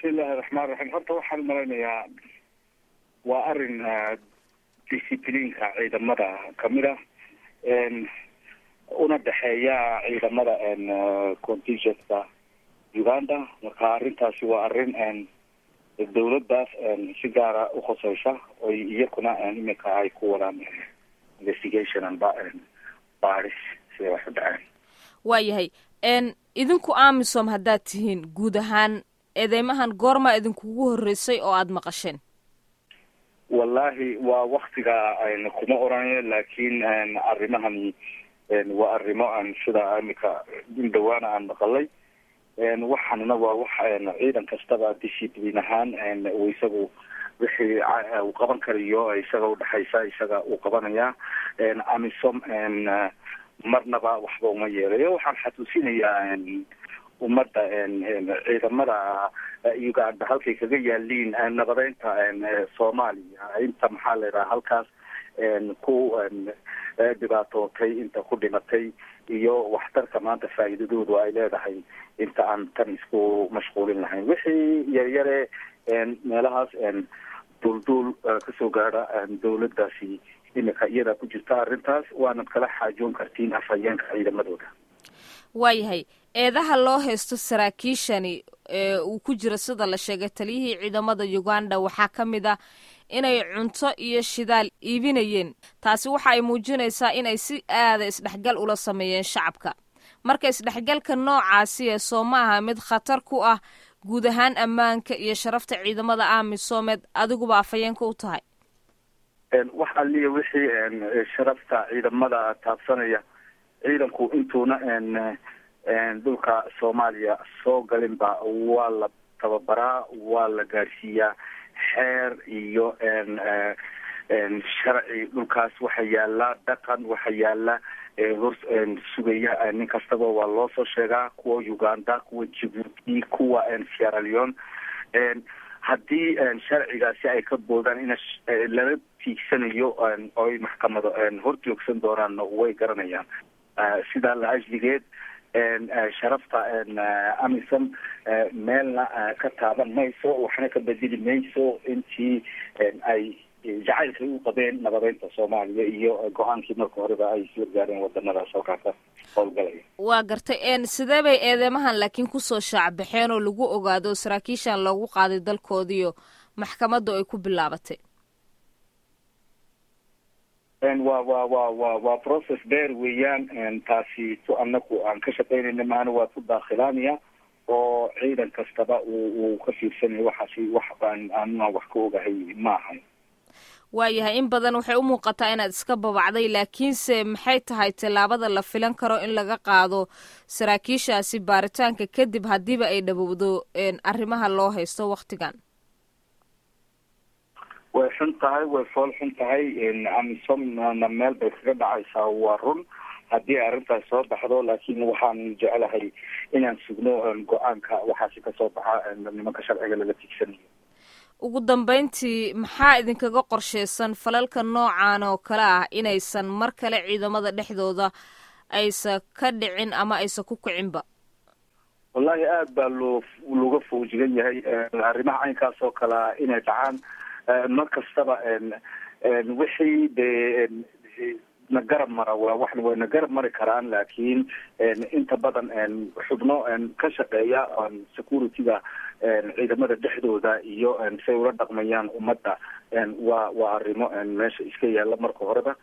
bismillahi raxmaan raxiim horta waxaan malaynayaa waa arrin discipliinka ciidamada kamid ah una dhexeeya ciidamada contingentka uganda marka arrintaasi waa arrin dawladdaas si gaara ukhuseysa oy iyakuna imika ay ku wadaan investigation anba baris siday wax u dhaceen waayahay idinku amisom haddaad tihiin guud ahaan eedeymahan goormaa idinkugu horreysay oo aada maqasheen wallahi waa waktiga kuma oranayo laakiin arrimahani waa arrimo aan sida imika in dhawaana aan maqalay waxaanna waa wax ciidan kastaba discipline ahaan isagu wixii uu qaban karayo isaga udhexaysa isaga uu qabanaya amisom marnaba waxba uma yeelayo waxaan xasuusinayaa ummadda ciidamada uganda halkay kaga yaaliin nabadeynta soomaaliya inta maxaa la yidhaha halkaas ku dhibaatootay inta ku dhimatay iyo waxtarka maanta faa'iidadoodu ay leedahay inta aan tan isku mashquulin lahayn wixii yaryare meelahaas duulduul kasoo gaadha dawladdaasi imika iyadaa ku jirta arrintaas waanad kala xaajoon kartiin afhayeenka ciidamadooda waayahay eedaha loo haysto saraakiishani ee uu ku jiro sida la sheegay taliyihii ciidamada uganda waxaa ka mid ah inay cunto iyo shidaal iibinayeen taasi waxa ay muujinaysaa inay si aada isdhexgal ula sameeyeen shacabka marka isdhexgalka noocaasi ee soo ma aha mid khatar ku ah guud ahaan ammaanka iyo sharafta ciidamada amisomed adiguba afhayeenka u tahay wax aliya wixii sharafta ciidamada taabsanaya ciidanku intuuna dhulka soomaaliya soo galinba waa la tababaraa waa la gaadhsiiyaa xeer iyo sharci dhulkaas waxa yaala dhaqan waxa yaala hor sugaya nin kastaba waa loo soo sheegaa kuwa uganda kuwa jibuuti kuwa sierra leone haddii sharcigaasi ay ka boodaan in lala tiigsanayo oy maxkamado hor joogsan doonaan way garanayaan sidaa la ajligeed sharafta amisom meelna ka taaban mayso waxna ka bedeli mayso intii ay jacaylkay u qabeen nabadeynta soomaaliya iyo go-aankii marka horeba ay isla gaareen wadanadaas halkaasa howlgalaya waa gartay sidee bay eedeymahan laakiin kusoo shaacbaxeen oo lagu ogaado saraakiishan loogu qaaday dalkoodiiyo maxkamaddu ay ku bilaabatay wa wa wa wa waa process dheer weeyaan taasi tu anaku aan ka shaqaynayna maana waa ku daakhilaanaya oo ciidan kastaba uu uu ka fiirsanayo waxaasi wax baan aanuna wax ka ogahay maahan waayahay in badan waxay u muuqataa inaad iska babacday laakiinse maxay tahay tallaabada la filan karo in laga qaado saraakiishaasi baaritaanka kadib haddiiba ay dhabowdo arrimaha loo haysto waktigan way xun tahay way fool xun tahay amisomna meel bay kaga dhacaysaa waa run haddii arrintaas soo baxdo laakiin waxaan jeclahay inaan sugno go-aanka waxaasi kasoo baxa nimanka sharciga laga tigsanayo ugu dambeyntii maxaa idinkaga qorsheysan falalka noocan oo kale ah inaysan mar kale ciidamada dhexdooda aysa ka dhicin ama aysa ku kicinba wallahi aada baa loo looga fawjigan yahay arrimaha caynkaas oo kalea inay dhacaan mar kastaba wixii dee na garab mara waa wax way na garab mari karaan laakiin inta badan xubno ka shaqeeya security-ga ciidamada dhexdooda iyo say ula dhaqmayaan ummadda waa waa arrimo meesha iska yaalla marka horeba